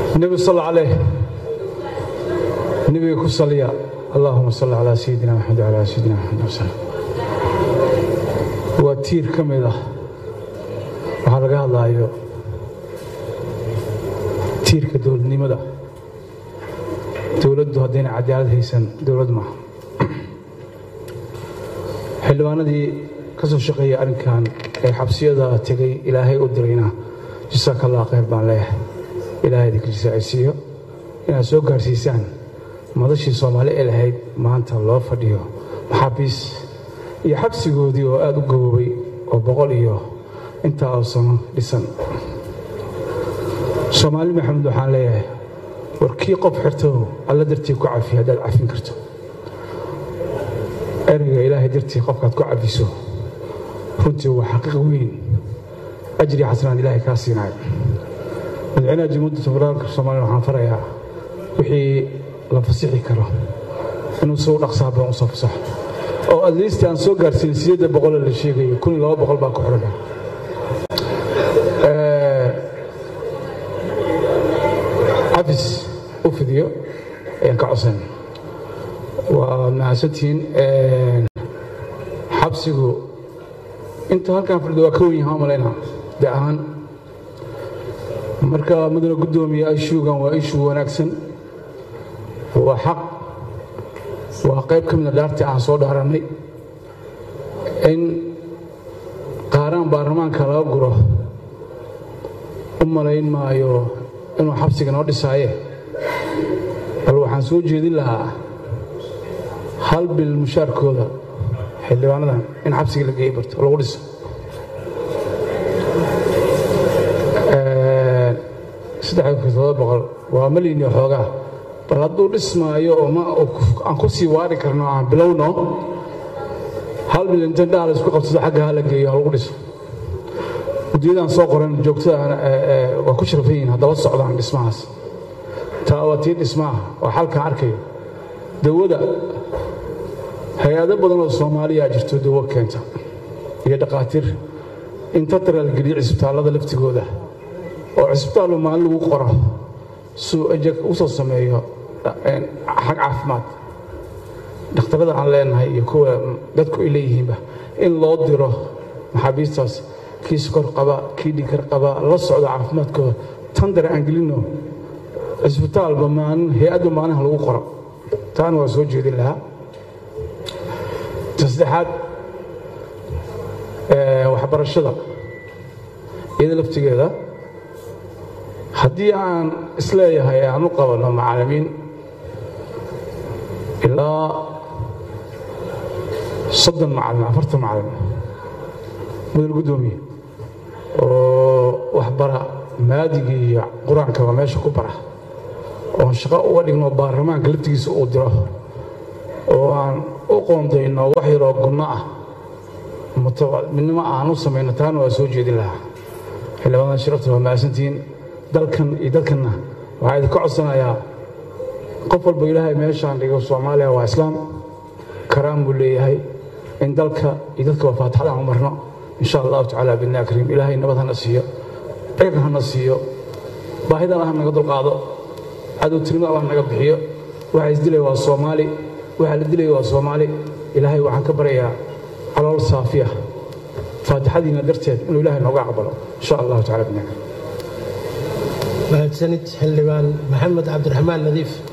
nebi sal caleyh nebiga ku saliya allahuma salli calaa sayidina maxamed wcalaa sayidina maxamed wasalam waa tiir ka mid ah waxaa laga hadlaayo tiirka dowladnimada dowladdu haddayna cadaalad haysan dowlad maaha xildhibaanadii ka soo shaqeeyay arrinkan ee xabsiyada tegay ilaahay u dirayna jasaaka allah khayr baan leeyahay ilaahay idinka jisaacisiiyo inaad soo gaarsiisaan madashii soomaali ee lahayd maanta loo fadhiyo maxaabiis iyo xabsigoodii oo aad u gaboobay oo boqol iyo intaa oo sano dhisan soomaali maxamed waxaan leeyahay war kii qof xirtow alla dartii ku cafi haddaad cafin karto ereyga ilaahay dartii qofkaad ku cafiso runtii waa xaqiiq weyn ajri xasanaad ilaahay kaa siinayo madaxweynaha jamhuuriyadda federaalka soomaaliya waxaan farayaa wixii la fasixi karo inuu si u dhaqsaa badan u soo fasaxo oo adliisti aan soo gaarsiin sideedda boqolee la sheegayo kun iyo laba boqol baa ku xiran cafis u fidiyo ayaan ka codsan waa mahadsantihiin xabsigu inta halkan fadhido waa ka wen yaha malayna de ahaan marka mudana guddoomiye ishuugan waa ishuu wanaagsan waa xaq waa qayb ka mida dhaartii aan soo dhaarannay in qaaraan baarlamaanka laga guro u malayn maayo inuu xabsiga noo dhisaaye bal waxaan soo jeedin lahaa hal bil mushaarkooda xildhibaanadan in xabsiga la geeyi barto oo lagu dhiso waa malini xoogaa bal hadduu dhismaayo oo aan ku sii waari karno aan bilowno hal bil inta indhaha la isku qabsado xagga ha la geeyo ha lagu dhiso guddiyadaan soo qoran joogtada waa ku sharafan yihiin haddaba socdaan dhismahaas taa waa tii dhismaha waa xalkaan arkayo dawada hay-ado badan oo soomaaliyaa jirto dawo keenta iyo dhakhaatiir inta taraalgeliyo cisbitaallada laftigooda oo cisbitaalba maalin lagu qoro suu ejeg u soo sameeyo xag caafimaad dhakhtarrada aan leenahay iyo kuwa dadku ay leeyihiinba in loo diro maxaabiistaas kii sokor qaba kii dhinkar qaba la socdo caafimaadkooda tan dare aan gelinno cisbitaalba maalin hay-adba maalinaha lagu qoro taana waa soo jeedin lahaa ta saddexaad waxbarashada iyada laftigeeda haddii aan isleeyahay aan u qabanno macallimiin ilaa soddon macallin afartan macallin mudal guddoomiye oo waxbara maadigii iyo qur-aankaba meesha ku bara oon shaqo uga dhigno baarlamaanka laftigiisa uu diro oo aan u qoondayno wax yaroo gunno ah midnimo aan u samayno taana waa soo jeedin lahaa xildhibaanada shirafta waa mahadsantihiin dalkan iyo dalkanna waxaa idinka codsanayaa qof walba ilaahay meeshaan dhigo soomaaliya waa islaam karaan buu leeyahay in dalka iyo dadkaba faatixad aan u marno insha allahu tacaala bidnaa kariim ilaahay nabad hana siiyo ciidan hana siiyo baahidan allah naga dulqaado cadowtirnimo allah naga bixiyo waxa isdilaya waa soomaali waxa la dilaya waa soomaali ilaahay waxaan ka baryayaa calool saafiya faatixadiina darteed inuu ilaahay nooga aqbalo insha allahu tacala bidnaa kariim mahadsanid xildhibaan maxamed cabdiraxmaan nadiif